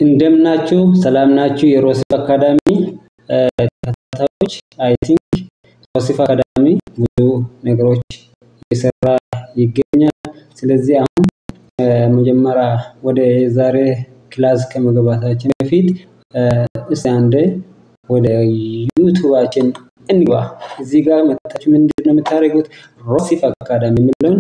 እንደምናችሁ ሰላም ናችሁ? የሮሲፍ አካዳሚ ተከታታዮች አይ ቲንክ ሮሲፍ አካዳሚ ብዙ ነገሮች እየሰራ ይገኛል። ስለዚህ አሁን መጀመሪያ ወደ ዛሬ ክላስ ከመግባታችን በፊት እስቲ አንዴ ወደ ዩቱባችን እንግባ። እዚህ ጋር መጥታችሁ ምንድን ነው የምታደርጉት? ሮሲፍ አካዳሚ የሚለውን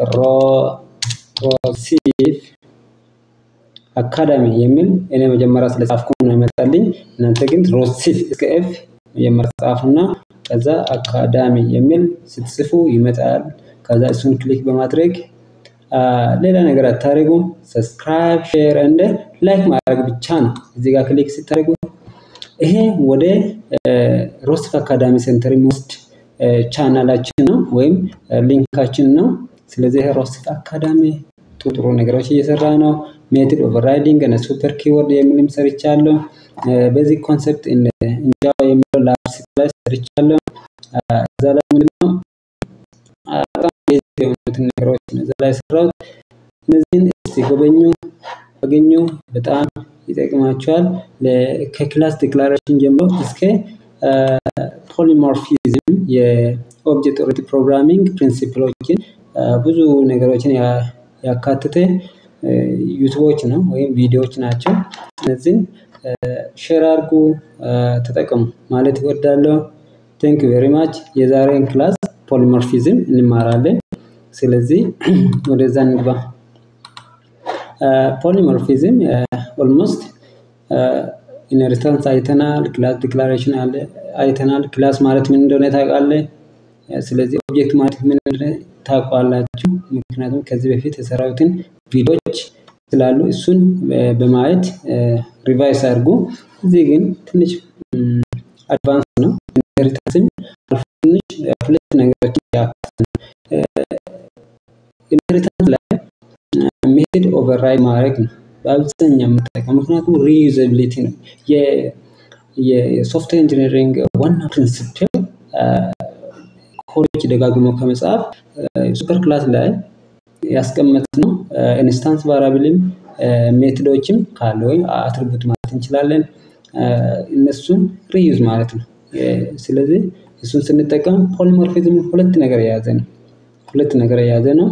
ሮሲፍ አካዳሚ የሚል እኔ መጀመሪያ ስለጻፍኩ ነው የመጣልኝ። እናንተ ግን ሮሲፍ እስከ ኤፍ መጀመሪያ ጻፉና ከዛ አካዳሚ የሚል ስትጽፉ ይመጣል። ከዛ እሱን ክሊክ በማድረግ ሌላ ነገር አታደርጉም። ሰብስክራይብ፣ ሼር እንደ ላይክ ማድረግ ብቻ ነው። እዚህ ጋር ክሊክ ስታደርጉ ይሄ ወደ ሮሲፍ አካዳሚ ሴንተር የሚወስድ ቻናላችን ነው ወይም ሊንካችን ነው። ስለዚህ ሮሲፍ አካዳሚ ጥሩ ጥሩ ነገሮች እየሰራ ነው። ሜትድ ኦቨርራይዲንግ እና ሱፐር ኪወርድ የሚልም ሰርቻለሁ። በዚህ ኮንሰፕት እንጃ የሚለው ላብስ ላይ ሰርቻለሁ። እዛ ላይ ምንድነው በጣም ቤዚክ የሆኑትን ነገሮች ነው እዛ ላይ የሰራሁት። እነዚህን እስቲ ጎበኙ፣ አገኙ። በጣም ይጠቅማቸዋል። ከክላስ ዲክላሬሽን ጀምሮ እስከ ፖሊሞርፊዝም የኦብጀክት ኦሪየንትድ ፕሮግራሚንግ ፕሪንሲፕሎችን ብዙ ነገሮችን ያካተተ ዩቱቦች ነው ወይም ቪዲዮዎች ናቸው። እነዚህን ሼር አድርጉ፣ ተጠቀሙ ማለት እወዳለሁ። ቴንክ ቬሪ ማች። የዛሬን ክላስ ፖሊሞርፊዝም እንማራለን። ስለዚህ ወደዛ እንግባ። ፖሊሞርፊዝም ኦልሞስት ኢንሄሪታንስ አይተናል፣ ክላስ ዲክላሬሽን አለ አይተናል። ክላስ ማለት ምን እንደሆነ ታውቃለህ? ስለዚህ ኦብጀክት ማለት ምን እንደሆነ ታውቃላችሁ። ምክንያቱም ከዚህ በፊት የሰራሁትን ቪዲዮዎች ስላሉ እሱን በማየት ሪቫይስ አድርጉ። እዚህ ግን ትንሽ አድቫንስ ነው። ኢንሄሪታንስም ትንሽ ሁለት ነገሮችን ያካትታል። ኢንሄሪታንስ ላይ ሜትድ ኦቨርራይድ ማድረግ ነው በአብዛኛው የምጠቀመው፣ ምክንያቱም ሪዩዘቢሊቲ ነው። የሶፍትዌር ኢንጂነሪንግ ዋና ፕሪንሲፕል ኮዶች ደጋግሞ ከመጻፍ ሱፐር ክላስ ላይ ያስቀመጥነው ኢንስታንስ ቫሪያብልም ሜትዶችም ካለ ወይም አትሪቡት ማለት እንችላለን እነሱን ሪዩዝ ማለት ነው። ስለዚህ እሱን ስንጠቀም ፖሊሞርፊዝም ሁለት ነገር የያዘ ነው። ሁለት ነገር የያዘ ነው።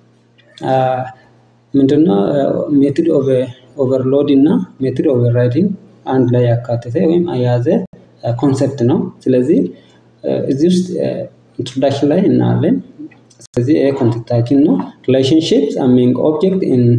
ምንድነው ሜትድ ኦቨርሎድ እና ሜትድ ኦቨርራይዲንግ አንድ ላይ ያካተተ ወይም የያዘ ኮንሰፕት ነው። ስለዚህ እዚህ ውስጥ ኢንትሮዳክሽን ላይ እናያለን። ስለዚህ ይሄ ኮንቴክታችን ነው። ሪሌሽንሺፕስ አሚንግ ኦብጀክት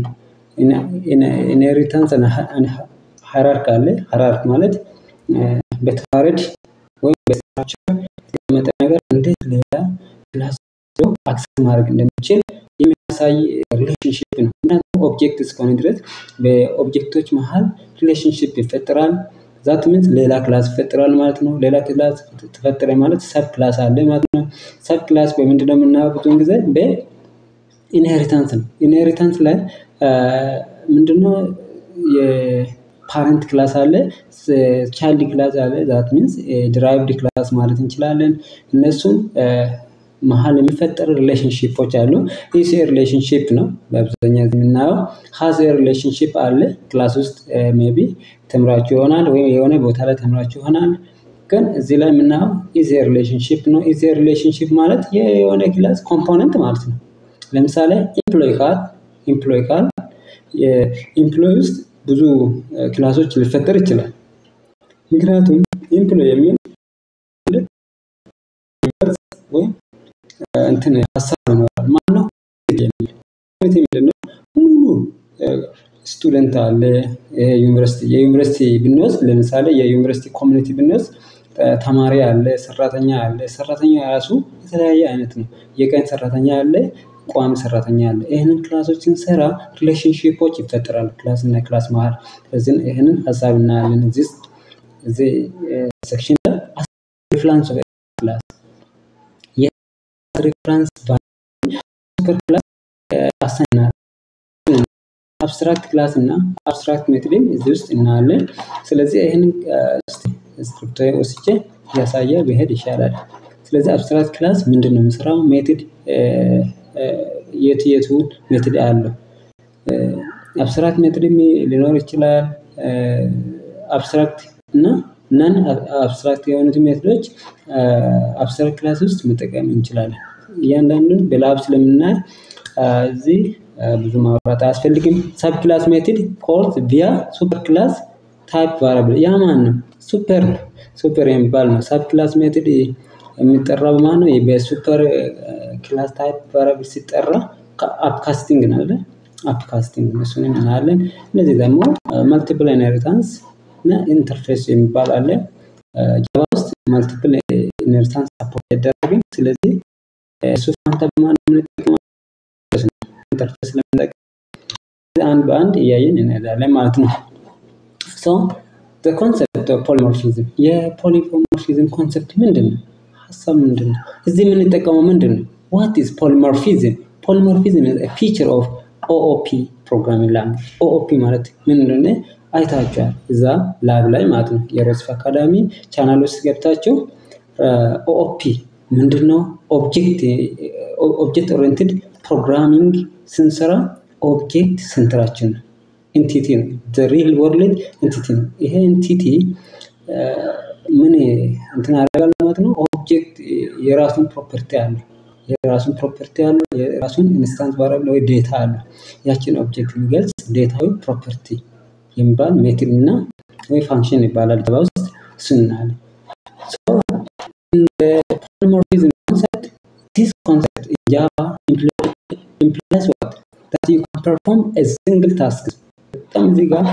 ኢንሄሪታንስ ሃይራርክ አለ። ሃይራርክ ማለት በተዋረድ ወይም በስትራክቸር የተቀመጠ ነገር እንዴት ሌላ ክላስ አክሰስ ማድረግ እንደሚችል የሚያሳይ ሪሌሽንሽፕ ነው። ምክንያቱም ኦብጀክት እስከሆነ ድረስ በኦብጀክቶች መሀል ሪሌሽንሽፕ ይፈጠራል። ዛት ሚንስ ሌላ ክላስ ይፈጠራል ማለት ነው። ሌላ ክላስ ተፈጠረ ማለት ሰብ ክላስ አለ ማለት ነው። ሰብ ክላስ በምንድነው የምናየው? ብዙውን ጊዜ በኢንሄሪታንስ ነው። ኢንሄሪታንስ ላይ ምንድነው የፓረንት ክላስ አለ፣ ቻይልድ ክላስ አለ። ዛት ሚንስ ድራይቭድ ክላስ ማለት እንችላለን። እነሱን መሀል የሚፈጠር ሪሌሽንሺፖች አሉ። ኢስ ሪሌሽንሺፕ ነው በአብዛኛው የምናየው። ሀዝ ሪሌሽንሺፕ አለ ክላስ ውስጥ ሜቢ ተምራችሁ ይሆናል ወይም የሆነ ቦታ ላይ ተምራችሁ ይሆናል። ግን እዚህ ላይ የምናየው ኢዝ ሪሌሽንሺፕ ነው። ኢዝ ሪሌሽንሺፕ ማለት የሆነ ክላስ ኮምፖነንት ማለት ነው። ለምሳሌ ኢምፕሎይ ካል ኢምፕሎይ ካል የኢምፕሎይ ውስጥ ብዙ ክላሶች ሊፈጠር ይችላል። ምክንያቱም ኢምፕሎይ የሚል ወይም እንትን ሀሳብ ይኖራል። ማነው የሚል ምንድነው ሙሉ ስቱደንት አለ። ዩኒቨርሲቲ የዩኒቨርሲቲ ብንወስድ ለምሳሌ የዩኒቨርሲቲ ኮሚኒቲ ብንወስድ ተማሪ አለ፣ ሰራተኛ አለ። ሰራተኛ ራሱ የተለያየ አይነት ነው። የቀን ሰራተኛ አለ፣ ቋሚ ሰራተኛ አለ። ይህንን ክላሶች ስንሰራ ሪሌሽንሺፖች ይፈጠራሉ ክላስ እና ክላስ መሀል። ስለዚህ ይህንን ሀሳብ እናያለን እዚህ እዚህ ሴክሽን ላይ ሪፍራንስ ክላስ ሪፍራንስ ሱፐር ክላስ አሳይናል አብስትራክት ክላስ እና አብስትራክት ሜትድም እዚህ ውስጥ እናያለን። ስለዚህ ይህንን ስክሪፕቶ ወስጄ እያሳየ ብሄድ ይሻላል። ስለዚህ አብስትራክት ክላስ ምንድን ነው የምሰራው? ሜትድ የት የቱ ሜትድ አለው? አብስትራክት ሜትድ ሊኖር ይችላል። አብስትራክት እና ነን አብስትራክት የሆኑት ሜትዶች አብስትራክት ክላስ ውስጥ መጠቀም እንችላለን። እያንዳንዱን በላብ ስለምናይ እዚህ ብዙ ማውራት አያስፈልግም። ሰብ ክላስ ሜትድ ኮልድ ቪያ ሱፐር ክላስ ታይፕ ቫሪያብል ያ ማን ነው? ሱፐር ነው። ሱፐር የሚባል ነው። ሰብ ክላስ ሜትድ የሚጠራው በማን ነው? በሱፐር ክላስ ታይፕ ቫሪያብል ሲጠራ አፕካስቲንግ ነው አይደል? አፕካስቲንግ እሱንም እናያለን። እነዚህ ደግሞ መልቲፕል ኢንሄሪታንስ እና ኢንተርፌስ የሚባል አለ። ጃቫ ውስጥ መልቲፕል ኢንሄሪታንስ ሰፖርት አይደረግም። ስለዚህ እሱ ፋንታ በማን የምንጠቀመው ኢንተርፌስ ለምንጠቀም አንድ በአንድ እያየን እንሄዳለን ማለት ነው። ሶ ዘ ኮንሰፕት ኦፍ ፖሊሞርፊዝም የፖሊሞርፊዝም ኮንሰፕት ምንድን ነው? ሀሳብ ምንድን ነው? እዚህ የምንጠቀመው ምንድን ነው? ዋት ኢዝ ፖሊሞርፊዝም? ፖሊሞርፊዝም ኢዝ ኤ ፊቸር ኦፍ ኦኦፒ ፕሮግራሚንግ ላንጉጅ። ኦኦፒ ማለት ምን እንደሆነ አይታችኋል እዛ ላብ ላይ ማለት ነው። የሮስፍ አካዳሚ ቻናል ውስጥ ገብታችሁ ኦኦፒ ምንድነው? ኦብጀክት ኦብጀክት ኦሪየንትድ ፕሮግራሚንግ ስንሰራ ኦብጀክት ስንትራችን ነው ኤንቲቲ ነው። ሪል ወርልድ ኤንቲቲ ነው። ይሄ ኤንቲቲ ምን እንትን ያደርጋል ማለት ነው። ኦብጀክት የራሱን ፕሮፐርቲ አለው። የራሱን ፕሮፐርቲ አለው። የራሱን ኢንስታንስ ቫሪያብል ወይ ዴታ አለው። ያችን ኦብጀክት የሚገልጽ ዴታዊ ፕሮፐርቲ የሚባል ሜትድ እና ወይ ፋንክሽን ይባላል ጃቫ ውስጥ እሱን እናያለን። ፖሊሞርፊዝም ኮንሰፕት ዲስ ኮንሰፕት ጃቫ implies what? That you can perform a single task. በጣም እዚህ ጋር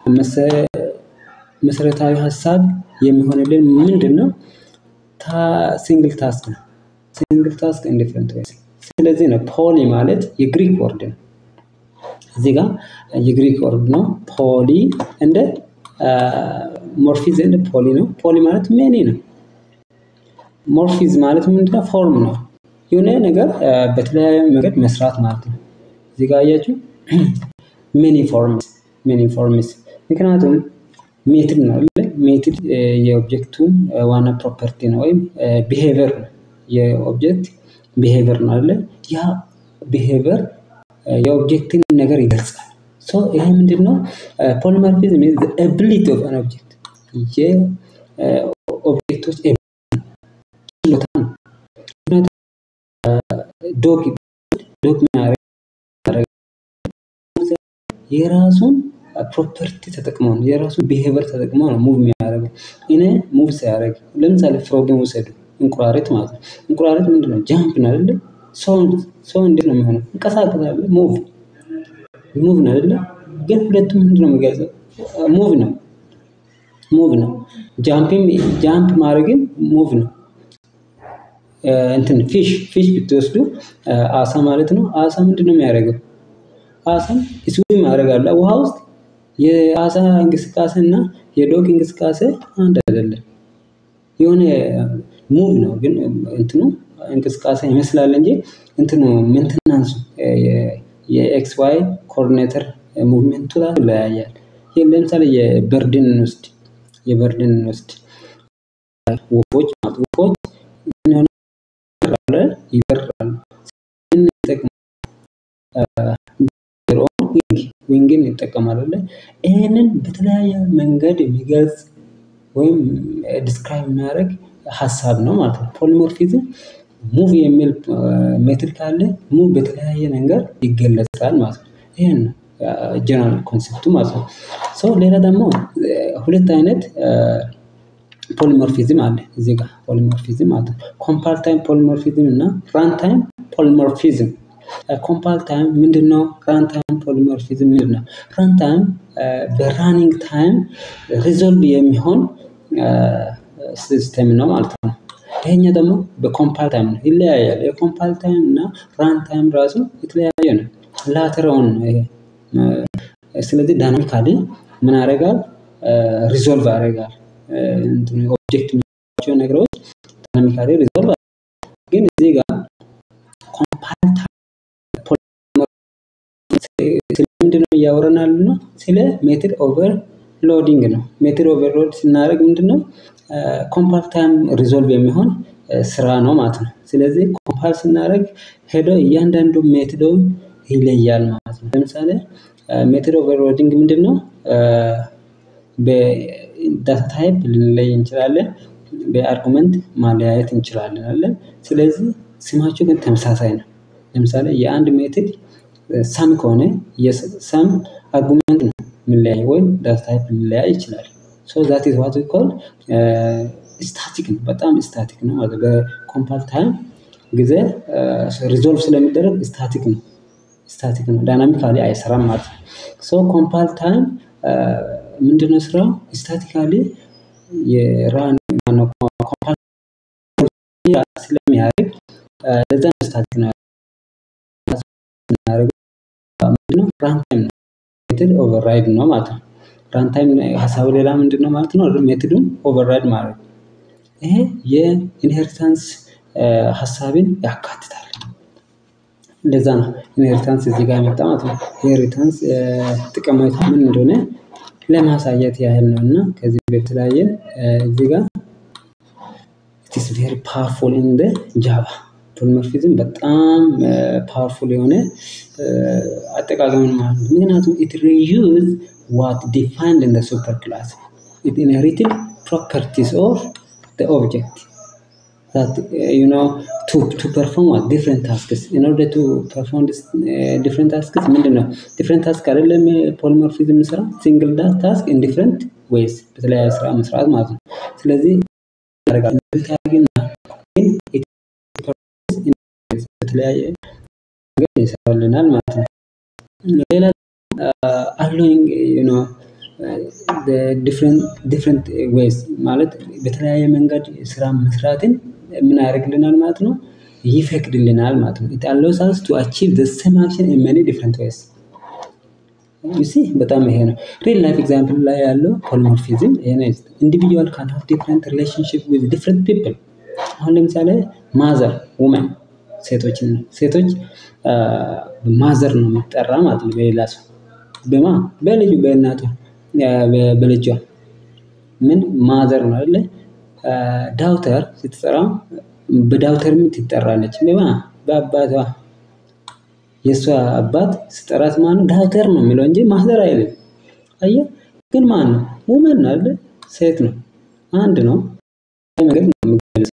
መሰረታዊ ሀሳብ የሚሆንልን ምንድን ነው? ሲንግል ታስክ ነው። ሲንግል ታስክ ኢን ዲፍረንት ዌይስ። ስለዚህ ነው ፖሊ ማለት የግሪክ ወርድ ነው። እዚህ ጋር የግሪክ ወርድ ነው። ፖሊ እንደ ሞርፊዝ እንደ ፖሊ ነው። ፖሊ ማለት ሜኒ ነው። ሞርፊዝ ማለት ምንድነው? ፎርም ነው። የሆነ ነገር በተለያየ መንገድ መስራት ማለት ነው። እዚህ ጋር አያችሁ ሜኒ ፎርምስ ሜኒ ፎርምስ ምክንያቱም ሜትድ ነው አይደል? ሜትድ የኦብጀክቱን ዋና ፕሮፐርቲ ነው ወይም ቢሄቨር ነው። የኦብጀክት ቢሄቨር ነው አይደል? ያ ቢሄቨር የኦብጀክትን ነገር ይገልጻል። ሶ ይሄ ምንድን ነው? ፖሊሞርፊዝም ኢዝ ኤቢሊቲ ኦፍ አን ኦብጀክት የኦብጀክቶች ችሎታ ነው። ዶግ ዶግ የራሱን ፕሮፐርቲ ተጠቅሞ ነው የራሱን ቢሄቨር ተጠቅሞ ነው ሙቭ የሚያደርገው። እኔ ሙቭ ሲያደርግ ለምሳሌ ፍሮግን ውሰዱ፣ እንቁራሪት ማለት ነው። እንቁራሪት ምንድን ነው? ጃምፕ ነው አይደለ? ሰው እንዴት ነው የሚሆነው? እንቀሳቀሳለ፣ ሙቭ ሙቭ ነው አይደለ? ግን ሁለቱም ምንድን ነው የሚገልጸው? ሙቭ ነው ሙቭ ነው። ጃምፕም ጃምፕ ማድረግም ሙቭ ነው። እንትን ፊሽ ፊሽ ብትወስዱ አሳ ማለት ነው። አሳ ምንድን ነው የሚያደርገው? አሳም ስዊም ያደርጋል ውሃ ውስጥ። የአሳ እንቅስቃሴ እና የዶግ እንቅስቃሴ አንድ አይደለም። የሆነ ሙቭ ነው ግን እንትኑ እንቅስቃሴ ይመስላል እንጂ እንትኑ ሜንተናንሱ የኤክስ ዋይ ኮኦርዲኔተር ሙቭሜንቱ ላይ ይለያያል። ይህ ለምሳሌ የበርድን እንወስድ የበርድን እንወስድ ወፎች ማለት ወፎች ይበራሉ ዊንግን ይጠቀማል። ይህንን በተለያየ መንገድ የሚገልጽ ወይም ዲስክራይብ የሚያደርግ ሀሳብ ነው ማለት ነው። ፖሊሞርፊዝም ሙቭ የሚል ሜትድ ካለ ሙቭ በተለያየ ነገር ይገለጻል ማለት ነው። ይህን ነው ጀነራል ኮንሴፕቱ ማለት ነው። ሰው ሌላ ደግሞ ሁለት አይነት ፖሊሞርፊዝም አለ እዚህ ጋር ፖሊሞርፊዝም ማለት ነው። ኮምፓል ታይም ፖሊሞርፊዝም እና ራን ታይም ፖሊሞርፊዝም ኮምፓል ታይም ምንድን ነው? ራን ታይም ፖሊሞርፊዝም ምንድን ነው? ራን ታይም በራኒንግ ታይም ሪዞልቭ የሚሆን ሲስተም ነው ማለት ነው። ይሄኛ ደግሞ በኮምፓል ታይም ነው፣ ይለያያል። የኮምፓል ታይም እና ራን ታይም ራሱ የተለያየ ነው። ላተራውን ነው ይሄ። ስለዚህ ዳይናሚካሊ ምን ያደርጋል? ሪዞልቭ ያደርጋል። ኦብጀክት የሚላቸው ነገሮች ዳይናሚካሊ ሪዞልቭ ግን እዚህ ጋር ኮምፓል ስለምንድነው እያወረናል ነው? ስለ ሜትድ ኦቨር ሎዲንግ ነው። ሜትድ ኦቨርሎድ ስናደርግ ምንድነው ኮምፓል ታይም ሪዞልቭ የሚሆን ስራ ነው ማለት ነው። ስለዚህ ኮምፓል ስናደርግ ሄዶ እያንዳንዱ ሜትዶን ይለያል ማለት ነው። ለምሳሌ ሜትድ ኦቨርሎዲንግ ምንድን ነው? በዳታ ታይፕ ልንለይ እንችላለን። በአርጉመንት ማለያየት እንችላለን አለ። ስለዚህ ስማቸው ግን ተመሳሳይ ነው። ለምሳሌ የአንድ ሜትድ ሰም ከሆነ የሰም አርጉመንት ነው የሚለያይ ወይም ዳታ ታይፕ ሊለያይ ይችላል። ሶ ዛት ኢዝ ዋት ዊ ኮል ስታቲክ ነው። በጣም ስታቲክ ነው ማለት በኮምፓይል ታይም ጊዜ ሪዞልቭ ስለሚደረግ ስታቲክ ነው። ስታቲክ ነው ዳይናሚካሊ አይሰራም ማለት ነው። ሶ ኮምፓይል ታይም ምንድነው ስራው? ስታቲካሊ የራን ማነው ኮምፓይል ስለሚያደርግ ለዛ ነው ስታቲክ ነው የምናደርገው ምንድነው ራንታይም ነው ሜትድ ኦቨርራይድ ነው ማለት ነው። ራንታይም ሀሳቡ ሌላ ምንድነው ማለት ነው? ሜትዱን ኦቨርራይድ ማድረግ ይሄ የኢንሄሪታንስ ሀሳብን ያካትታል። እንደዛ ነው ኢንሄሪታንስ እዚህ ጋር የመጣ ማለት ነው። ኢንሄሪታንስ ጥቅሜታ ምን እንደሆነ ለማሳየት ያህል ነው እና ከዚህ በተለያየ እዚህ ጋር ኢት ኢዝ ቬሪ ፓወርፉል ኢን ዘ ጃቫ ፖሊሞርፊዝም በጣም ፓወርፉል የሆነ አጠቃቀምን ማለት ነው። ምክንያቱም ኢት ሪዩዝ ዋት ዲፋይንድ ኢን ዘ ሱፐር ክላስ ኢት ኢንሄሪትድ ፕሮፐርቲስ ኦፍ ዘ ኦብጀክት that uh, you know to to perform what different tasks in order to perform this uh, different tasks ምንድን ነው ዲፍረንት ታስክ አይደለም ፖሊሞርፊዝም ስራ ሲንግል ታስክ ኢን ዲፍረንት ዌይስ በተለያየ ስራ መስራት ማለት ነው። ስለዚህ ያደርጋል ግን በተለያየ ነገር ይሰራልናል ማለት ነው። ሌላ አሎይንግ ዩ ኖ ዲፍረንት ዌይስ ማለት በተለያየ መንገድ ስራ መስራትን ምን ያደርግልናል ማለት ነው ይፈቅድልናል ማለት ነው። ኢት አሎውስ አስ ቱ አቺቭ ዘ ሴም አክሽን ኢን መኒ ዲፍረንት ዌይስ ዩ ሲ በጣም ይሄ ነው ሪል ላይፍ ኤግዛምፕል ላይ ያለው ፖሊሞርፊዝም ይሄ ነው። ኢንዲቪጁዋል ካን ሃቭ ዲፍረንት ሪሌሽንሺፕ ዊዝ ዲፍረንት ፒፕል አሁን ለምሳሌ ማዘር ውመን ሴቶችን ሴቶች ማዘር ነው የምትጠራ ማለት ነው በሌላ ሰው በማ በልጁ በእናቷ በልጇ ምን ማዘር ነው አይደለ? ዳውተር ስትጠራ በዳውተርም ትጠራለች በማ በአባቷ የእሷ አባት ስጠራት ማነው ዳውተር ነው የሚለው እንጂ ማዘር አይልም። አየህ ግን ማን ነው ውመን ነው አይደለ? ሴት ነው አንድ ነው መንገድ ነው የሚገልጸው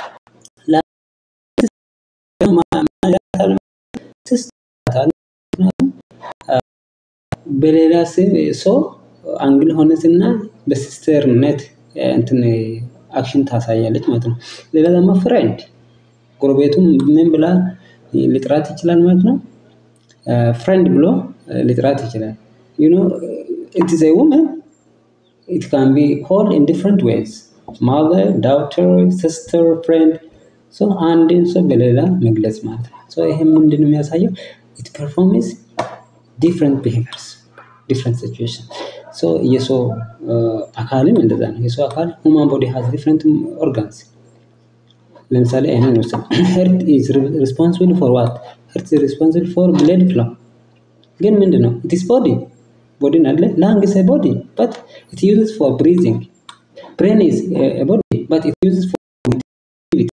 በሌላ ሰው አንግል ሆነ ስናይ በሲስተርነት እንትን አክሽን ታሳያለች ማለት ነው። ሌላ ደግሞ ፍሬንድ ጎረቤቱም ምን ብላ ሊጥራት ይችላል ማለት ነው። ፍሬንድ ብሎ ሊጥራት ይችላል። ዩ ኖ ኢት ኢዝ ኤ ውመን ኢት ካን ቢ ኮልድ ኢን ዲፍረንት ዌይዝ ማዘር፣ ዳውተር፣ ሲስተር፣ ፍሬንድ ሶ አንድን ሰው በሌላ መግለጽ ማለት ነው። ሶ ይሄ ምንድን ነው የሚያሳየው? ኢት ፐርፎርምስ ዲፍረንት ቢሄቪየርስ ዲፍረንት ሲቹዌሽን ሶ የሰው አካልም እንደዛ ነው። የሰው አካል ሁማን ቦዲ ሃዝ ዲፍረንት ኦርጋንስ ለምሳሌ ይሄንን እንውሰድ። ሄርት ኢዝ ሪስፖንሲብል ፎር ዋት? ሄርት ኢዝ ሪስፖንሲብል ፎር ብለድ ፍሎ ግን ምንድን ነው? ኢት ኢዝ ቦዲ ቦዲን አለ ላንግ ኢዝ ኤ ቦዲ በት ኢት ዩዝስ ፎር ብሪዚንግ ብሬን ኢዝ ኤ ቦዲ በት ኢት ዩዝስ ፎር activity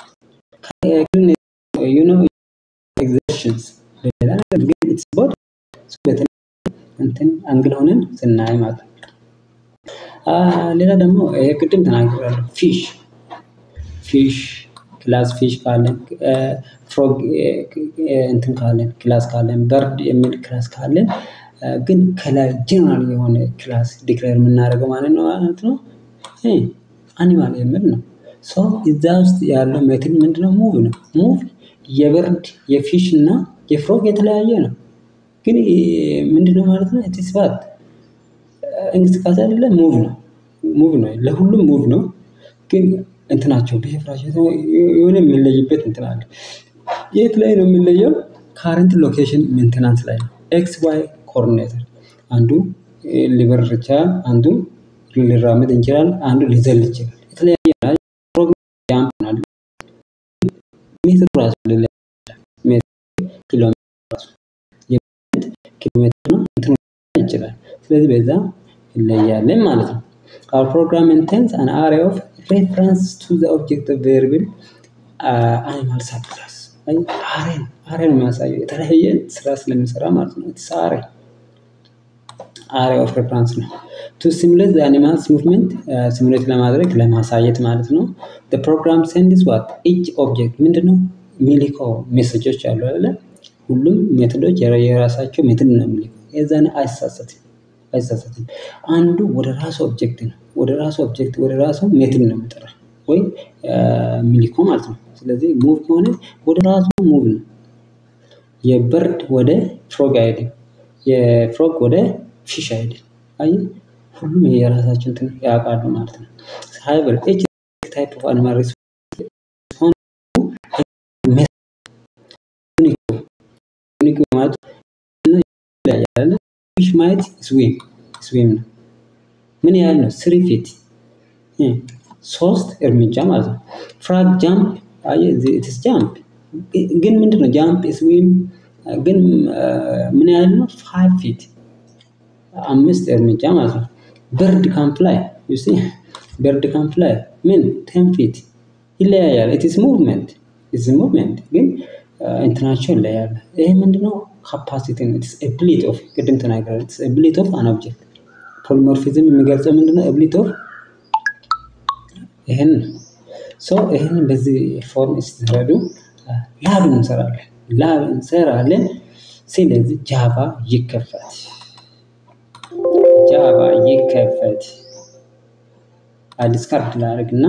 you know exertions ሌላ ነገር ግን ኢትስ ቦዲ በተለይ እንትን አንግል ሆነን ስናይ ማለት ነው። ሌላ ደግሞ ይሄ ቅድም ተናግሬያለሁ። ፊሽ ፊሽ ክላስ ፊሽ ካለን ፍሮግ እንትን ካለን ክላስ ካለን በርድ የሚል ክላስ ካለን ግን ከላይ ጀነራል የሆነ ክላስ ዲክሌር የምናደርገው ማለት ነው ማለት ነው አኒማል የሚል ነው። ሶ እዛ ውስጥ ያለው ሜትድ ምንድነው? ሙቭ ነው። ሙቭ የበርድ የፊሽ እና የፍሮግ የተለያየ ነው። ግን ምንድነው ማለት ነው? ኢትስ ባት እንቅስቃሴ አይደለ ሙቭ ነው። ሙቭ ነው። ለሁሉም ሙቭ ነው። ግን እንትናቸው ቢሄቪራቸው የሆነ የሚለይበት እንትን አለ። የት ላይ ነው የሚለየው? ካረንት ሎኬሽን ሜንቴናንስ ላይ ነው። ኤክስ ዋይ ኮኦርዲኔተር አንዱ ሊበር ይችላል፣ አንዱ ሊራመድ ይችላል፣ አንዱ ሊዘል ይችላል። የተለያየ ጃምፕ ነው ሜትር ራሱ ኪሎ ኪሎ ሜትር ነው እንትን ይችላል። ስለዚህ በዛ ይለያለን ማለት ነው። Our program maintains an array of reference to the objective variable uh, animal subclass አሬ ነው አሬ ነው የሚያሳየው የተለያየ ስራ ስለሚሰራ ማለት ነው። ኢትስ አሬ አሬ ኦፍ ሬፈረንስ ነው። ቱ ሲሙሌት አኒማልስ ሙቭመንት ሲሙሌት ለማድረግ ለማሳየት ማለት ነው። ፕሮግራም ሴንድስ ዋት ኢች ኦብጀክት ምንድነው የሚልከው ሜሴጆች አሉ አይደለ? ሁሉም ሜቶዶች የራሳቸው ሜትድ ነው የሚልከው። የዛን አይሳሳትም አይሳሳትም። አንዱ ወደ ራሱ ኦብጀክት ነው ወደ ራሱ ኦብጀክት ወደ ራሱ ሜትድ ነው የሚጠራ ወይ የሚልከው ማለት ነው። ስለዚህ ሙቭ ከሆነ ወደ ራሱ ሙቭ ነው። የበርድ ወደ ፍሮግ አይሄድም። የፍሮግ ወደ ፊሽ አይሄድም። አየህ ሁሉም የራሳቸው እንትን ያውቃሉ ማለት ነው። ሃይበር ኤች ታይፕ ኦፍ አኒማል ዩኒክ ማለት ይለያያል። ፊሽ ማየት ስዊም ስዊም ነው። ምን ያህል ነው? ስሪ ፊት ሶስት እርምጃ ማለት ነው። ፍራግ ጃምፕ ኢትስ ጃምፕ ግን ምንድን ነው ጃምፕ ስዊም ግን ምን ያህል ነው? ፋይቭ ፊት አምስት እርምጃ ማለት ነው። በርድ ካምፕ ላይ ዩሲ በርድ ካምፕ ላይ ምን ቴን ፊት ይለያያል። ኢትስ ሙቭመንት ኢትስ ሙቭመንት ግን እንትናቸው ይለያያል። ይሄ ምንድነው? ካፓሲቲ ነው። ኢትስ ኤቢሊቲ ኦፍ ቅድም ተናግረናል። ኢትስ ኤቢሊቲ ኦፍ አን ኦብጀክት ፖሊሞርፊዝም የሚገልጸው ምንድነው? ኤቢሊቲ ኦፍ ይህን ሶ ይህን በዚህ ፎርም ስትረዱ ላብ እንሰራለን ላብ እንሰራለን። ስለዚህ ጃቫ ይከፈት ጃቫ ይከፈት ዲስካርድ ላደርግና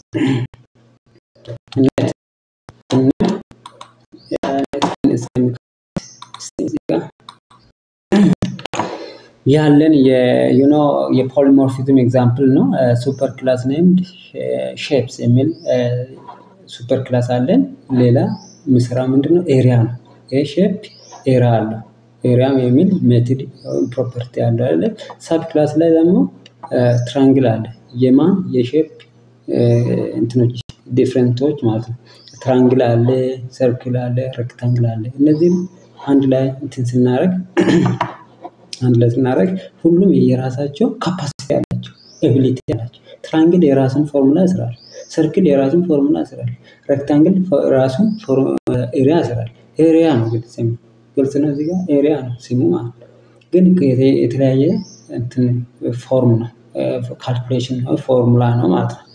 ያለን የዩኖ የፖሊሞርፊዝም ኤግዛምፕል ነው። ሱፐር ክላስ ኔምድ ሼፕስ የሚል ሱፐር ክላስ አለን። ሌላ የሚሰራ ምንድነው? ኤሪያ ነው። ይሄ ሼፕ ኤሪያ አለው። ኤሪያም የሚል ሜትድ ፕሮፐርቲ አለው አይደለ? ሳብ ክላስ ላይ ደግሞ ትራንግል አለ። የማን የሼፕ እንትኖች ዲፍረንቶች ማለት ነው። ትራንግል አለ፣ ሰርክል አለ፣ ሬክታንግል አለ። እነዚህም አንድ ላይ እንትን ስናደርግ አንድ ላይ ስናደርግ ሁሉም የራሳቸው ካፓሲቲ አላቸው፣ ኤቢሊቲ አላቸው። ትራንግል የራሱን ፎርሙላ ይስራል። ሰርክል የራሱን ፎርሙላ ይስራል። ሬክታንግል ራሱን ኤሪያ ይስራል። ኤሪያ ነው ግልጽ ግልጽ ነው። እዚህ ጋር ኤሪያ ነው ስሙ ማለት ነው። ግን የተለያየ እንትን ፎርም ነው ካልኩሌሽን ነው ፎርሙላ ነው ማለት ነው።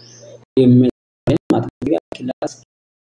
ክላስ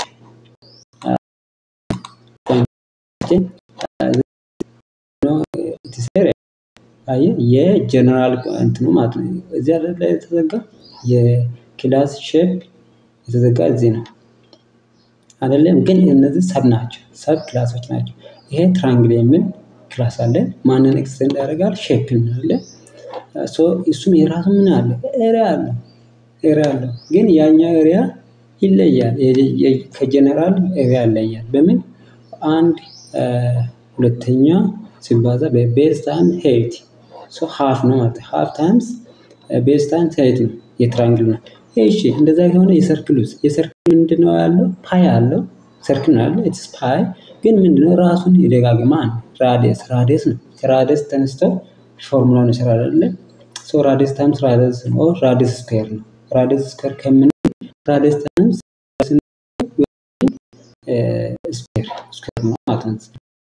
የጀነራል እንትኑ ማለት ነው። እዚያ ላይ የተዘጋ የክላስ ሼፕ የተዘጋ እዚህ ነው አይደለም። ግን እነዚህ ሰብ ናቸው፣ ሰብ ክላሶች ናቸው። ይሄ ትራንግል የሚል ክላስ አለ። ማንን ኤክስቴንድ ያደርጋል? ሼፕን አለ። እሱም የራሱ ምን አለ? ኤሪያ አለ ኤሪያ አለው። ግን ያኛው ኤሪያ ይለያል። ከጀነራል ኤሪያ ይለያል። በምን አንድ ሁለተኛ ሲባዛ በቤዝ ታይም ሄይት ሶ ሃፍ ነው ማለት ሃፍ ታይምስ ቤዝ ታይምስ ሄይት ነው የትራንግል ነው። እሺ እንደዛ ከሆነ የሰርክሉስ የሰርክል ምንድነው ያለው? ፓይ አለው። ሰርክል ነው ያለው። ኢትስ ፓይ ግን ምንድነው ራሱን ይደጋግማል። ራዲየስ ራዲየስ ነው። ከራዲየስ ተነስቶ ፎርሙላውን ይሰራል አይደለ? ሶ ራዲየስ ታይምስ ራዲየስ ነው ራዲየስ ስኩዌር ነው። ራዲየስ ስኩዌር ከምን ራዲየስ ታይምስ ስኩዌር ስኩዌር ነው ማለት ነው።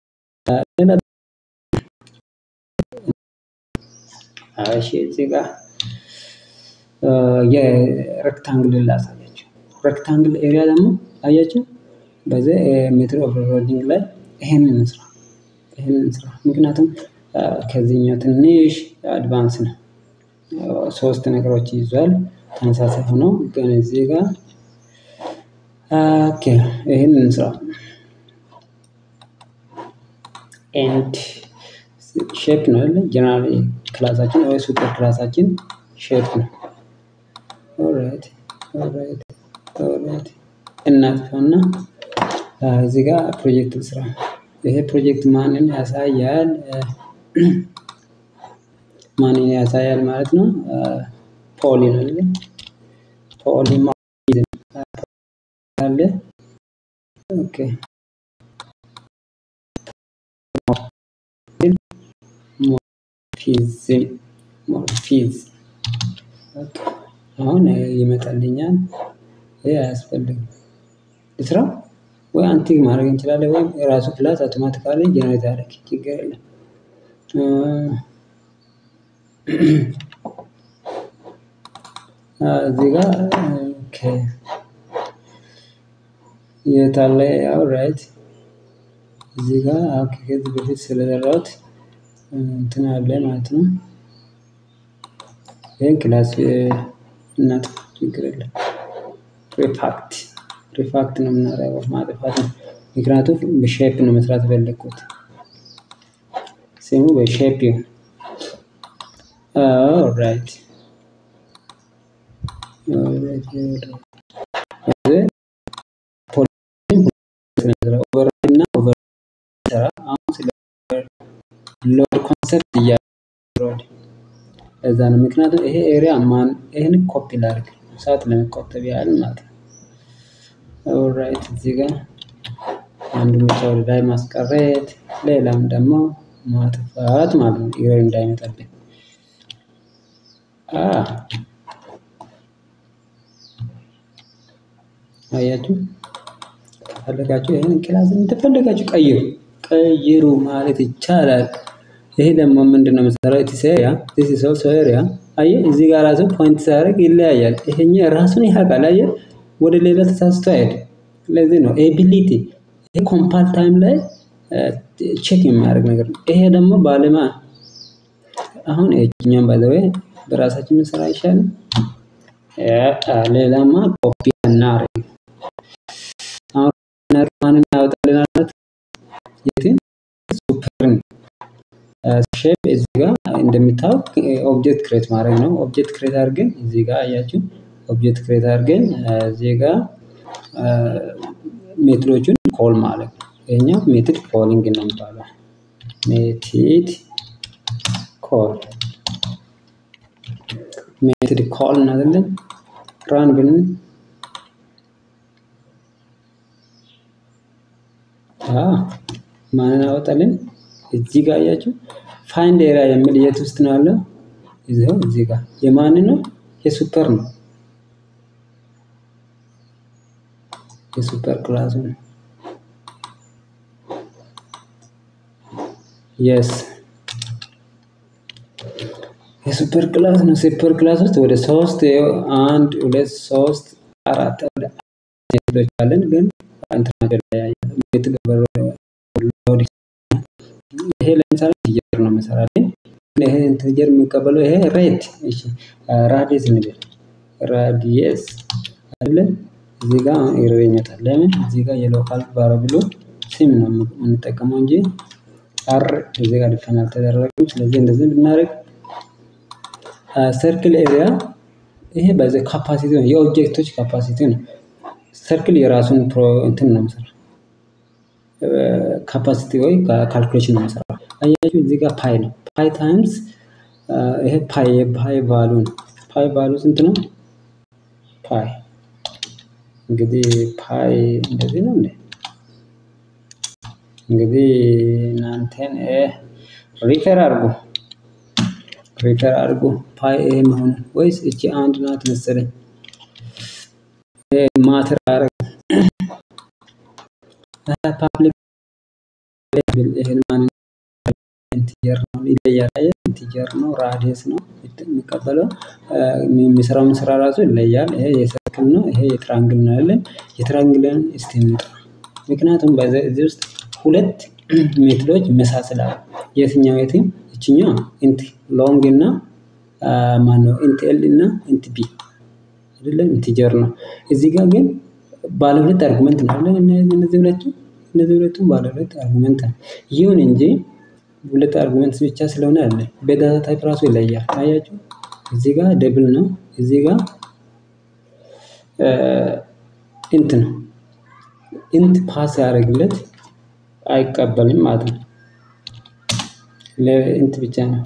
እሺ እዚህ ጋር የሬክታንግል ላሳያችሁ። ሬክታንግል ኤሪያ ደግሞ አያችሁ፣ በዚህ ሜትር ኦፍ ሮዲንግ ላይ ይሄንን እንስራ ይሄንን እንስራ። ምክንያቱም ከዚህኛው ትንሽ አድቫንስ ነው። ሶስት ነገሮች ይዟል ተመሳሳይ ሆኖ ግን እዚህ ጋር ኦኬ ይሄንን እንስራ ኤንድ ሼፕ ነው አይደል? ጀነራል ክላሳችን ወይ ሱፐር ክላሳችን ሼፕ ነው። ኦልራይት ኦልራይት ኦልራይት እናጥፋና እዚህ ጋር ፕሮጀክት ስራ። ይሄ ፕሮጀክት ማንን ያሳያል? ማንን ያሳያል ማለት ነው? ፖሊ ነው አይደል? ፖሊ አለ። ኦኬ ሞርፊዝም ሞርፊዝ አሁን ይመጣልኛል። ይሄ አያስፈልግም። ልስራ ወይ አንቲክ ማድረግ እንችላለን፣ ወይም የራሱ ክላስ አውቶማቲካሊ ጀነሬት ያደርግ ችግር የለም። እዚህ ጋር ኦኬ የት አለ ያው ራይት እዚህ ጋር ኦኬ ከዚህ በፊት ስለሰራሁት እንትን አለ ማለት ነው። ይህን ክላስ እናጥፋ ችግር የለም። ሪፋክት ሪፋክት ነው የምናደርገው ማጥፋት ነው። ምክንያቱም በሼፕ ነው መስራት የፈለግኩት። ስሙ በሼፕ ይሁን። ኦልራይት ኦቨርራይድ እና ኦቨር ሰራ አሁን ስለ ሎድ ኮንሰፕት እያወራሁ ለዛ ነው። ምክንያቱም ይሄ ኤሪያ ማን ይሄን ኮፒ ላድርግ ሰዓት ለመቆጠብ ያህል ማለት ነው። ኦልራይት እዚህ ጋር አንድ ብቻ ወደ ላይ ማስቀረት ሌላም ደግሞ ማጥፋት ማለት ነው። ኤረር እንዳይመጣብን አ አያችሁ ከፈለጋችሁ ይሄን ክላስ እንደፈለጋችሁ ቀይሩ ቀይሩ ማለት ይቻላል። ይሄ ደግሞ ምንድነው መሰራው ኢትስ ኤሪያ ዲስ ኢዝ ኦልሶ ኤሪያ አየህ እዚህ ጋር ራሱ ፖይንት ሲያደርግ ይለያያል። ይሄኛው ራሱን ያውቃል አየህ ወደ ሌላ ተሳስቶ አይሄድም። ለዚህ ነው ኤቢሊቲ ይሄ ኮምፓል ታይም ላይ ቼክ የሚያደርግ ነገር ነው። ይሄ ደግሞ ባለማ አሁን ይሄኛውን ባይ ዘ ዌይ በራሳችን ብንሰራ አይሻልም? ሌላማ ኮፒ እናድርግ። አሁን ማንን ያወጣልናል ማለት የትን ሱፐርን ሼፕ እዚህ ጋር እንደሚታወቅ ኦብጀክት ክሬት ማድረግ ነው። ኦብጀክት ክሬት አድርገን እዚህ ጋር አያችሁ ኦብጀክት ክሬት አድርገን እዚህ ጋር ሜትዶቹን ኮል ማለት ነው። ይሄኛው ሜትድ ኮሊንግ ነው የሚባለው። ሜትድ ኮል ሜትድ ኮል አይደለም ራን ብን ማንን አወጣልን? እዚህ ጋር አያችሁ ፋይንድ ኤሪያ የሚል የት ውስጥ ነው ያለው? እዚው እዚህ ጋር የማን ነው? የሱፐር ነው። የሱፐር ክላሱ ነው። የስ የሱፐር ክላስ ነው። ሱፐር ክላስ ውስጥ ወደ ሶስት አንድ ሁለት ሶስት አራት ወደ ሜትዶች አለን፣ ግን እንትናቸው ላይ ሜትድ ሎድ ይሄ ለምሳሌ ኢንቲጀር ነው መሰራልኝ። ይሄ ኢንቲጀር የሚቀበለው ይሄ ሬት እሺ፣ ራዲየስ እንበል ራዲየስ አይደለ? እዚህ ጋር ኤረር ይመጣል። ለምን? እዚህ ጋር የሎካል ቫሪያብሉ ሲም ነው የምንጠቀመው እንጂ አር እዚህ ጋር ዲፋይን አልተደረገም። ስለዚህ እንደዚህ ብናደርግ ሰርክል ኤሪያ ይሄ በዚህ ካፓሲቲ ነው፣ የኦብጀክቶች ካፓሲቲ ነው። ሰርክል የራሱን ፕሮ እንትን ነው የሚሰራው ካፓሲቲ ወይ ካልኩሌሽን ነው የሚሰራው። አያችሁ እዚህ ጋር ፓይ ነው። ፓይ ታይምስ ይሄ ፓይ የፓይ ቫሉ ነው። ፓይ ቫሉ ስንት ነው? ፓይ እንግዲህ ፓይ እንደዚህ ነው እንዴ? እንግዲህ እናንተን ሪፈር አድርጉ ሪፈር አድርጉ። ፓይ ይሄ መሆኑ ወይስ እቺ አንድ ናት መሰለኝ ማተር አረግ ፓብሊክ ይሄን ማን ኢንቲጀር ነው ይለያል። አየህ ኢንቲጀር ነው ራዲየስ ነው የሚቀበለው የሚሰራውን ስራ ራሱ ይለያል። ይሄ የሰርክል ነው፣ ይሄ የትራንግል ነው ያለን። የትራንግልን እስቲ እንውጣ። ምክንያቱም በዚህ ውስጥ ሁለት ሜትዶች ይመሳሰላሉ። የትኛው የትኝ እችኛው ኢንት ሎንግ እና ማነው ኢንት ኤል እና ኢንት ቢ አይደለም ኢንቲጀር ነው። እዚህ ጋር ግን ባለ ሁለት አርጉመንት ነው አይደል? እነዚህ ሁለቱ እነዚህ ሁለቱም ባለ ሁለት አርጉመንት ነው። ይሁን እንጂ ሁለት አርጉመንት ብቻ ስለሆነ አለ በዳታ ታይፕ ራሱ ይለያል። አያችሁ እዚህ ጋር ደብል ነው፣ እዚህ ጋር ኢንት ነው። ኢንት ፓስ ያደርግለት አይቀበልም ማለት ነው። ለኢንት ብቻ ነው።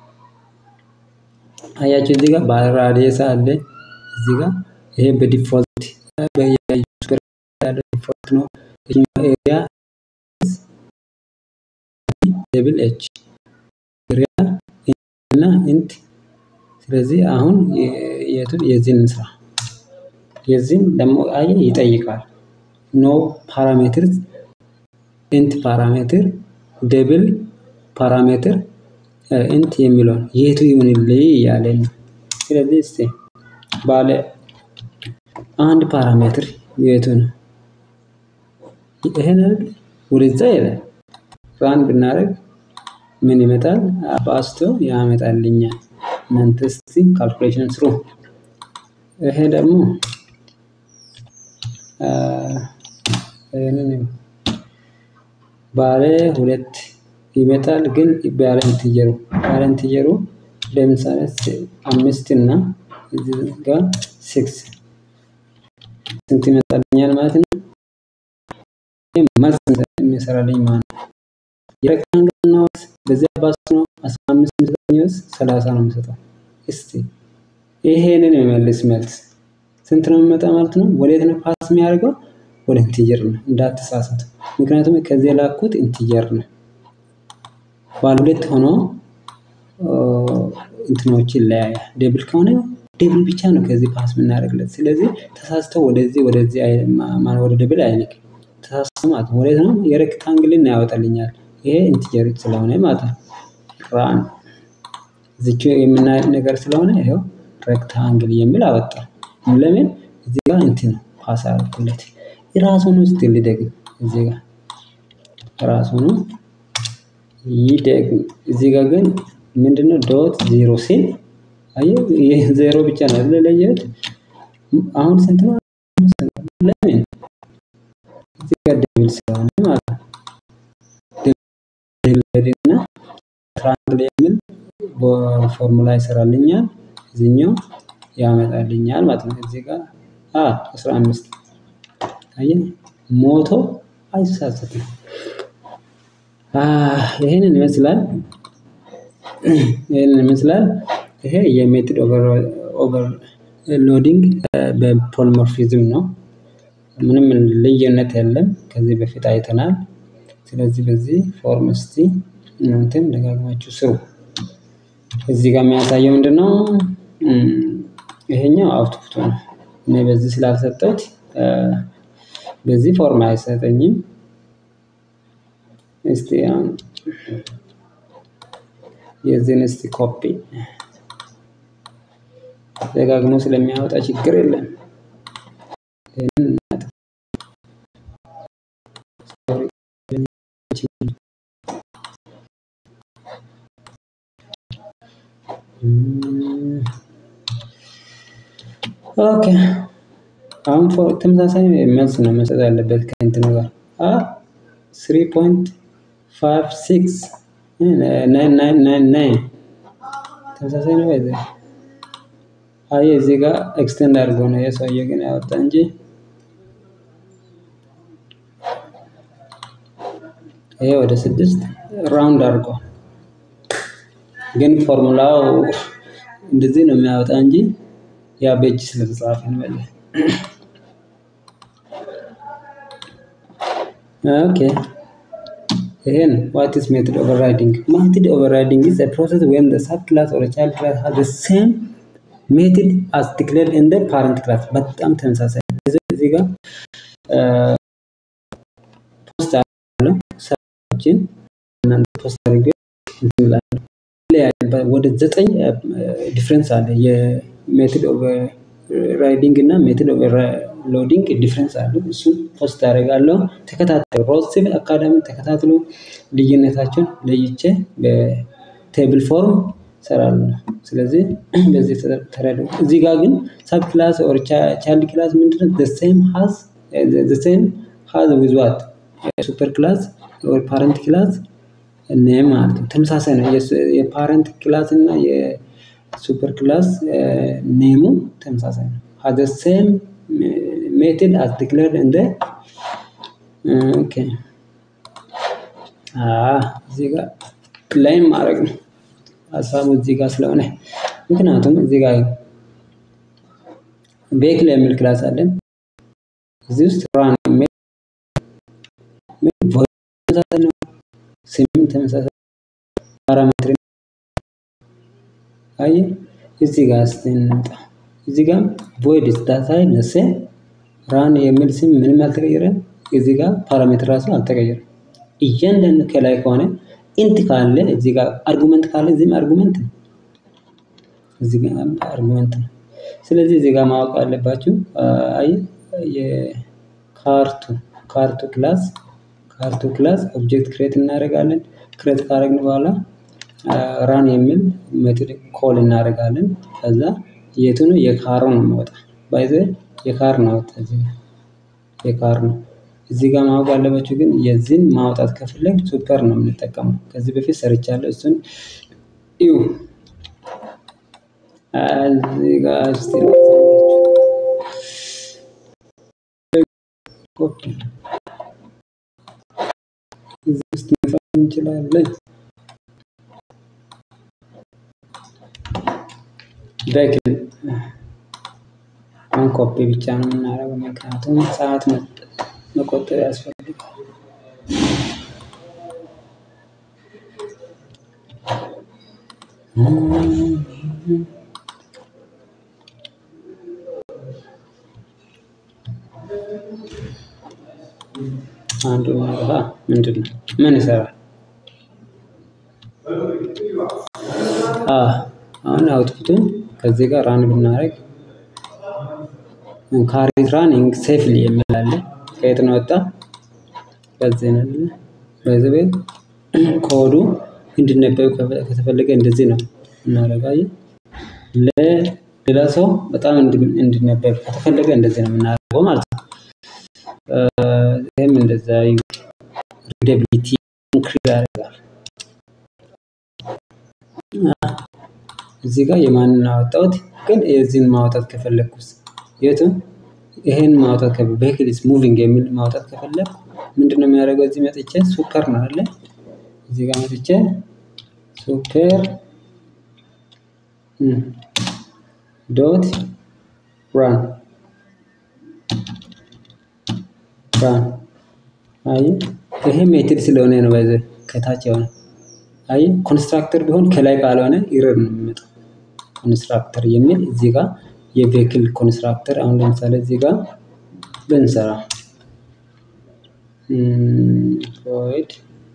አያችሁ እዚህ ጋር ባራዲየስ አለ እዚህ ጋር ይሄ በዲፎልት በዩሱፐር ያለ ዲፎልት ነው። ይሄኛው ኤሪያ ደብል ኤች ኤሪያ እና ኢንት ስለዚህ አሁን የቱን የዚህን ስራ የዚህን ደግሞ አየ ይጠይቃል። ኖ ፓራሜትር ኢንት ፓራሜትር ደብል ፓራሜትር ኢንት የሚለውን የቱ ይሁንልኝ እያለ ነው። ስለዚህ እስቲ ባለ አንድ ፓራሜትር የቱ ነው? ይሄን አይደል? ወደዛ ይላል። ራን ብናደርግ ምን ይመጣል? አባዝቶ ያመጣልኛል። እናንተ እስቲ ካልኩሌሽን ስሩ። ይሄ ደግሞ ይሄንን ባለ ሁለት ይመጣል፣ ግን ባለ ኢንቲጀሩ ባለ ኢንቲጀሩ ለምሳሌ አምስት እና እዚህ ጋር ሲክስ ስንት ይመጣልኛል ማለት ነው? መልስ የሚሰራልኝ ማለት ነው። የሬክታንግል ነው በዚህ አባስ ነው 15 የሚሰጠኝስ 30 ነው የሚሰጠው። እስቲ ይሄንን የሚመልስ መልስ ስንት ነው የሚመጣ ማለት ነው? ወዴት ነው ፓስ የሚያደርገው? ወደ ኢንቲጀር ነው። እንዳትሳሳቱ። ምክንያቱም ከዚህ የላኩት ኢንቲጀር ነው። ባለ ሁለት ሆኖ እንትኖች ይለያያል። ዴብል ከሆነ ዴብል ብቻ ነው ከዚህ ፓስ የምናደርግለት። ስለዚህ ተሳስተው ወደዚህ ወደዚህ ወደ ዴብል አይልክም። ተሳስተው ማለት ነው። ወዴት ነው? የሬክታንግልን ያወጣልኛል። ይሄ ኢንቲጀር ስለሆነ ማለት ነው። ራን እዚች የምናየው ነገር ስለሆነ ይሄው ሬክታንግል የሚል አወጣ። ለምን? እዚህ ጋር እንትን ነው ፓስ አደረኩለት። ራሱን ውስጥ ሊደግም እዚህ ጋር ራሱን ይደግም። እዚህ ጋር ግን ምንድነው ዶት ዜሮ ሲል አየህ፣ ይህ ዜሮ ብቻ ነው ለለየት። አሁን ስንት ነው? ለምን እዚህ ጋር ደብል ስለሆነ ማለት ነው። ደብል እና ትራያንግል የሚል ፎርሙላ ይሰራልኛል። እዚህኛው ያመጣልኛል ማለት ነው። እዚህ ጋር አ 15 አየህ፣ ሞቶ አይሳሳትም። ይሄንን ይመስላል። ይሄንን ይመስላል። ይሄ የሜትድ ኦቨር ሎዲንግ በፖሊሞርፊዝም ነው። ምንም ልዩነት የለም። ከዚህ በፊት አይተናል። ስለዚህ በዚህ ፎርም እስቲ እናንተም ደጋግማችሁ ስሩ። እዚህ ጋር የሚያሳየው ምንድን ነው? ይሄኛው አውትፑቱ ነው። እኔ በዚህ ስላልሰጠሁት በዚህ ፎርም አይሰጠኝም። እስቲ የዚህን እስቲ ኮፒ ደጋግሞ ስለሚያወጣ ችግር የለም። ኦኬ አሁን ተመሳሳይ መልስ ነው መስጠት ያለበት ከእንትኑ ጋር አ ስሪ ፖይንት ፋይቭ ሲክስ ናይን ናይን ናይን ናይን ተመሳሳይ ነው። ይዘ አይ እዚህ ጋር ኤክስቴንድ አድርጎ ነው የሰውዬ ግን ያወጣ እንጂ ይሄ ወደ ስድስት ራውንድ አድርጎ ግን ፎርሙላው እንደዚህ ነው የሚያወጣ እንጂ ያ በእጅ ስለተጻፈ ነው ያለ። ኦኬ ይሄ ነው ዋት ኢዝ ሜትድ ኦቨርራይዲንግ ሜትድ ኦቨርራይዲንግ ኢዝ ኤ ፕሮሰስ ዌን ዘ ሰብ ክላስ ኦር ቻይልድ ክላስ ሃዝ ዘ ሴም ሜትድ አስ ዲክሌርድ ኢን ዘ ፓረንት ክላስ በጣም ተመሳሳይ እዚህ ጋር ፖስት አለው ሰዎችን እናንተ ፖስት አድርገ እንትን እላለሁ ወደ ዘጠኝ ዲፍረንስ አለ። የሜትድ ኦቨር ራይዲንግ እና ሜትድ ኦቨር ሎዲንግ ዲፍረንስ አለ። እሱን ፖስት አደርጋለሁ። ተከታተሉ። ሮዝ ሲቪል አካዳሚ ተከታትሎ ልዩነታቸውን ለይቼ በቴብል ፎርም እሰራለሁ። ስለዚህ በዚህ ተረዱ። እዚህ ጋር ግን ሰብ ክላስ ኦር ቻይልድ ክላስ ምንድነው? ዘ ሴም ሃዝ ዘ ሴም ሃዝ ዊዝ ዋት ሱፐር ክላስ ኦር ፓረንት ክላስ ኔም ማለት ነው። ተመሳሳይ ነው። የፓረንት ክላስ እና የሱፐር ክላስ ኔሙ ተመሳሳይ ነው። ሃዝ ሴም ሜትድ አስ ዲክሌርድ እንደ ኦኬ እዚህ ጋር ላይም ማድረግ ነው ሀሳቡ እዚህ ጋር ስለሆነ ምክንያቱም እዚህ ጋር ቬክል የሚል ክላስ አለን። እዚህ ውስጥ ራን የሚል ተመሳሳይ ነው። ስም ተመሳሳይ ፓራሜትር አየ እዚህ ጋር እስቲ እንምጣ። እዚህ ጋር ቮይድ ዳታ ነሴ ራን የሚል ስም ምንም አልተቀየረም። እዚህ ጋር ፓራሜትር ራሱ አልተቀየረም። እያንዳንዱ ከላይ ከሆነ ኢንት ካለ እዚህ ጋር አርጉመንት ካለ እዚህም አርጉመንት ነው። እዚህ ጋር አርጉመንት ነው። ስለዚህ እዚህ ጋር ማወቅ አለባችሁ አይ የካርቱ ካርቱ ክላስ ካርቱ ክላስ ኦብጀክት ክሬት እናደርጋለን። ክሬት ካደረግን በኋላ ራን የሚል ሜትድ ኮል እናደርጋለን። ከዛ የቱ ነው የካሩ ነው የሚወጣ ባይዘ የካር ነው ወጣ እዚህ ጋር የካር ነው። እዚህ ጋር ማወቅ ያለባችሁ ግን የዚህን ማውጣት ከፈለግ ሱፐር ነው የምንጠቀመው። ከዚህ በፊት ሰርቻለሁ እሱን እዩ። እዚህ ጋር እስቲ ኮፒ እዚህ ውስጥ መጻፍ እንችላለን። ቬክል አሁን ኮፒ ብቻ ነው የምናደርገው፣ ምክንያቱም ሰዓት መቆጠብ ያስፈልጋል። አንዱ ማለፋ ምንድን ነው? ምን ይሰራል? አሁን አውትፑቱን ከዚህ ጋር ራን ብናደርግ ካሪት ራኒንግ ሴፍሊ የሚል አለ። ከየት ነው ወጣ? ከዚህ ነው። በዚህ ቤት ኮዱ እንዲነበብ ከተፈለገ እንደዚህ ነው እናደርጋለን። ለሌላ ሰው በጣም እንዲነበብ ከተፈለገ እንደዚህ ነው የምናደርገው ማለት ነው። ይህም እንደዛ ሪደቢሊቲ ኢንክሪዝ ያደርጋል። እዚህ ጋር የማንን አወጣሁት? ግን የዚህን ማውጣት ከፈለግኩስ የቱ ይሄን ማውጣት ከ ቬሂክል ኢዝ ሙቪንግ የሚል ማውጣት ከፈለግኩ ምንድን ነው የሚያደርገው? እዚህ መጥቼ ሱፐር ነው አለ እዚህ ጋር መጥቼ ሱፐር ዶት ራን ራን አይ ይሄ ሜትድ ስለሆነ ነው ባይዘ ከታች የሆነ አይ ኮንስትራክተር ቢሆን ከላይ ካልሆነ ኢረር ነው የሚመጣው። ኮንስትራክተር የሚል እዚህ ጋር የቬክል ኮንስትራክተር አሁን ለምሳሌ እዚህ ጋር ብንሰራ ቮይድ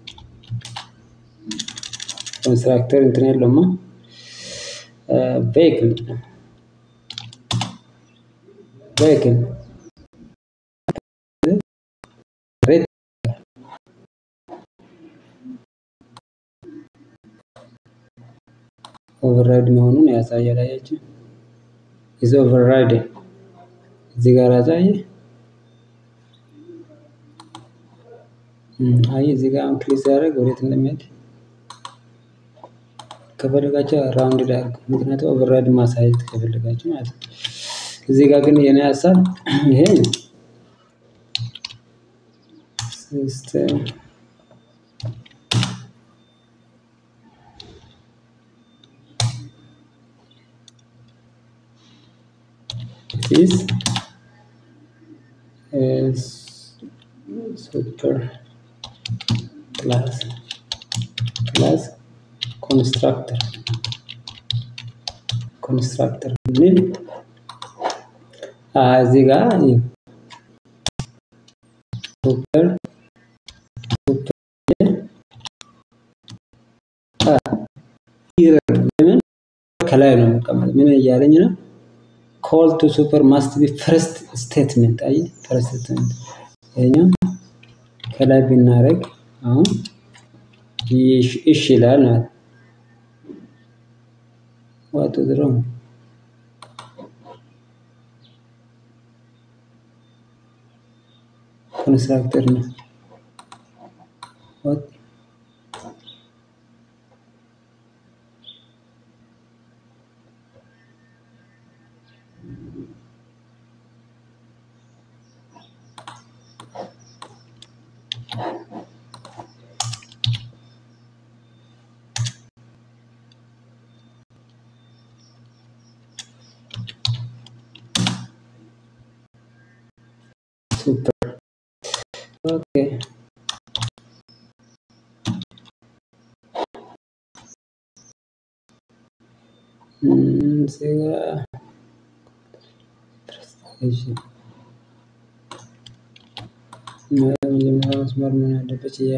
ኮንስትራክተር እንትን የለውማ ቬክል ቬክል ኦቨርራይድ መሆኑን ያሳያል። አያችሁ ኢዝ ኦቨርራይድ እዚህ ጋር ያሳየ አይ እዚህ ጋር አሁን ክሊክ ሲያደርግ ወዴት እንደሚሄድ ከፈለጋችሁ ራውንድ ዳርግ ምክንያቱም ኦቨርራይድ ማሳየት ከፈለጋችሁ ማለት ነው። እዚህ ጋር ግን የኔ ሀሳብ ይሄ ሲስተም is is super class class constructor constructor ምን እዚህ ጋር ሱፐር ለምን ከላይ ነው የሚቀመጥ? ምን እያለኝ ነው? ኮል ቱ ሱፐር ማስት ቢ ፈርስት ስቴትመንት። አይ ፈርስት ስቴትመንት ይሄኛው ከላይ ብናደርግ አሁን እሺ ይላል ማለት ዋት ኢዝ ሮንግ ኮንስትራክተር ነው ዋት ሱፐር ኦኬ እዚህ ጋር መጀመሪያ መስመር ምን አለበት ያ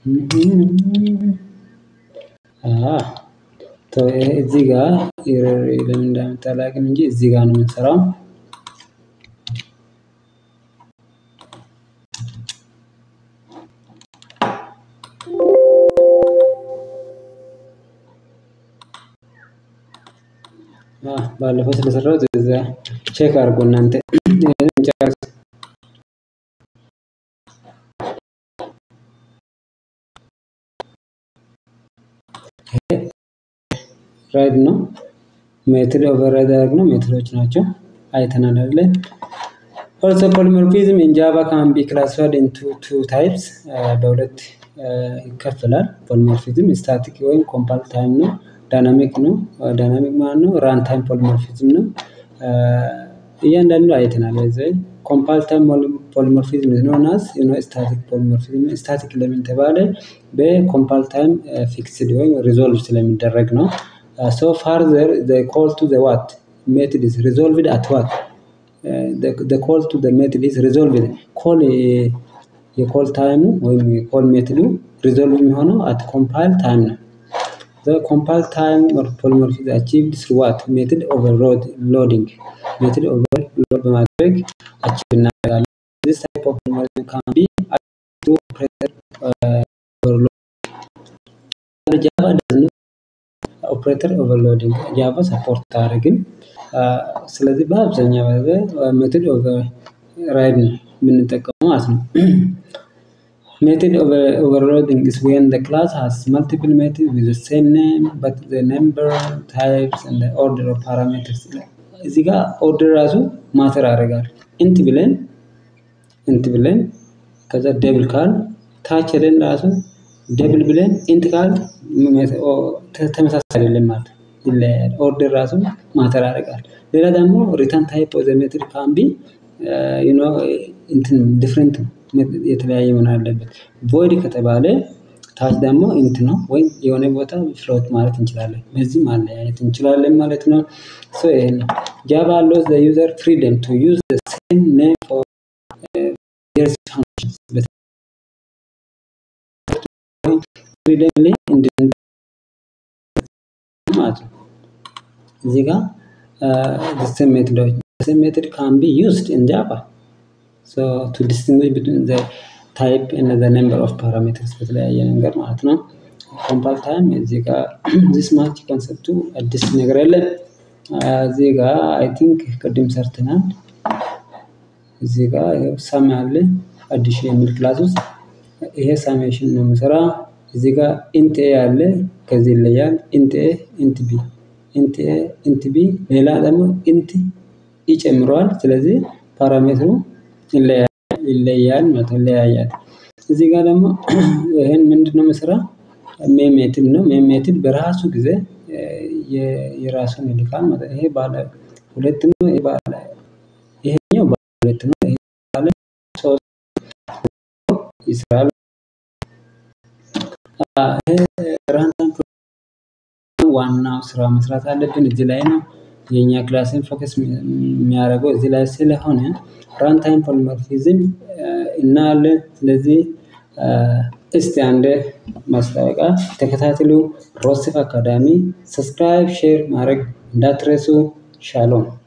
እዚህ ጋር ለምን እንዳመጣ አላውቅም እንጂ እዚህ ጋር ነው የምንሰራው። ባለፈው ስለሰራሁት እዛ ቼክ አድርጎ እናንተ ጨርስ ራይድ ነው። ሜትድ ኦቨርራይድ ያደረግነው ሜትዶች ናቸው አይተናል አይደለ? ኦልሶ ፖሊሞርፊዝም ኢን ጃቫ ካን ቢ ክላሲፋይድ ኢንቱ ቱ ታይፕስ በሁለት ይከፈላል። ፖሊሞርፊዝም ስታቲክ ወይም ኮምፓክት ታይም ነው። ዳይናሚክ ነው። ዳይናሚክ ማለት ነው ራን ታይም ፖሊሞርፊዝም ነው። እያንዳንዱ አይተናል። በዚህ ኮምፓክት ታይም ፖሊሞርፊዝም ኖን አዝ ዩ ኖ ስታቲክ ፖሊሞርፊዝም ስታቲክ ለምን ተባለ? በኮምፓክት ታይም ፊክስድ ወይም ሪዞልቭ ስለሚደረግ ነው። ሶ ፋርዘር ዘ ኮል ቱ ዘ ዋት ሜትድ ኢዝ ሪዞልቭድ አት ዋት ዘ ኮል ቱ ዘ ሜትድ ኢዝ ሪዞልቭድ ኮል የኮል ታይሙ ወይም የኮል ሜትዱ ሪዞልቭ የሚሆነው አት ኮምፓይል ታይም ነው። ዘ ኮምፓይል ታይም ፖሊሞርፊዝም አቺቭድ ስሩ ዋት ሜትድ ኦቨርሎድ ሎዲንግ ሜትድ ኦቨርሎድ በማድረግ አቺቭ እናደርጋለን። ዚስ ታይፕ ኦፍ ፖሊሞርፊዝም ካን ቢ ቱ ኦፕሬተር ኦቨርሎድ ጃቫ ደዝ ኦፕሬተር ኦቨርሎዲንግ ጃቫ ሰፖርት አያደርግም። ስለዚህ በአብዛኛው ሜትድ ኦቨርራይድ ነው የምንጠቀመው ማለት ነው። ሜትድ ኦቨርሎዲንግ is when the class has multiple methods with the same name but the number, types and the order of parameters እዚህ ጋር ኦርደር ራሱ ማተር ያደርጋል። ኢንት ብለን ኢንት ብለን ከዛ ደብል ካል ታች ሄደን ራሱ ደብል ብለን ኢንት ካል ተመሳሳይ አይደለም ማለት ይለያያል። ኦርደር ራሱ ማተር ያደርጋል። ሌላ ደግሞ ሪተርን ታይፕ ኦፍ ዘ ሜትድ ካን ቢ ዩ ኖ እንትን ዲፍረንት የተለያየ መሆን አለበት። ቮይድ ከተባለ ታች ደግሞ ኢንት ነው ወይም የሆነ ቦታ ፍሎት ማለት እንችላለን። በዚህ ማለያየት እንችላለን ማለት ነው። ሶ ይሄ ነው ጃቫ አሎውስ ዘ ዩዘር ፍሪደም ቱ ዩዝ ዘ ሴም ኔም ፎር ቫሪየስ ፋንክሽንስ ፍሪደም ላይ ማለት ነው። እዚህ ጋር ሴም ሜትዶች ሴም ሜትድ ካን ቢ ዩዝድ ኢን ጃቫ ሶ ቱ ዲስቲንጉሽ ቢትዊን ዘ ታይፕ እና ዘ ነምበር ኦፍ ፓራሜትርስ በተለያየ ነገር ማለት ነው። ኮምፓይል ታይም እዚህ ጋር ዚስ ማች ኮንሰፕቱ አዲስ ነገር የለም። እዚህ ጋር አይ ቲንክ ቅድም ሰርተናል። እዚህ ጋር ሳም አለ አዲሽን የሚል ክላስ ውስጥ ይሄ ሳሜሽን ነው የምሰራ። እዚህ ጋር ኢንት ኤ አለ ከዚህ ይለያል። ኢንት ኤ ኢንት ቢ ኢንት ኤ ኢንት ቢ ሌላ ደግሞ ኢንት ኢ ጨምረዋል። ስለዚህ ፓራሜትሩ ይለያል ማለት ነው ይለያያል። እዚህ ጋር ደግሞ ይሄን ምንድነው የምሰራ ሜን ሜትድ ነው። ሜን ሜትድ በራሱ ጊዜ የራሱን ይልካል ማለት ይሄ ባለ ሁለት ነው። ይሄ ባለ ይሄኛው ባለ ሁለት ነው። ይሄ ባለ ሶስት ይሰራል። ራንታይም ዋናው ስራ መስራት አለብን እዚህ ላይ ነው። የኛ ክላስን ፎከስ የሚያደርገው እዚህ ላይ ስለሆነ ራንታይም ፖሊሞርፊዝም እናያለን። ስለዚህ እስቲ አንድ ማስታወቂያ ተከታትሉ። ሮስቲፍ አካዳሚ ሰብስክራይብ፣ ሼር ማድረግ እንዳትረሱ። ሻሎም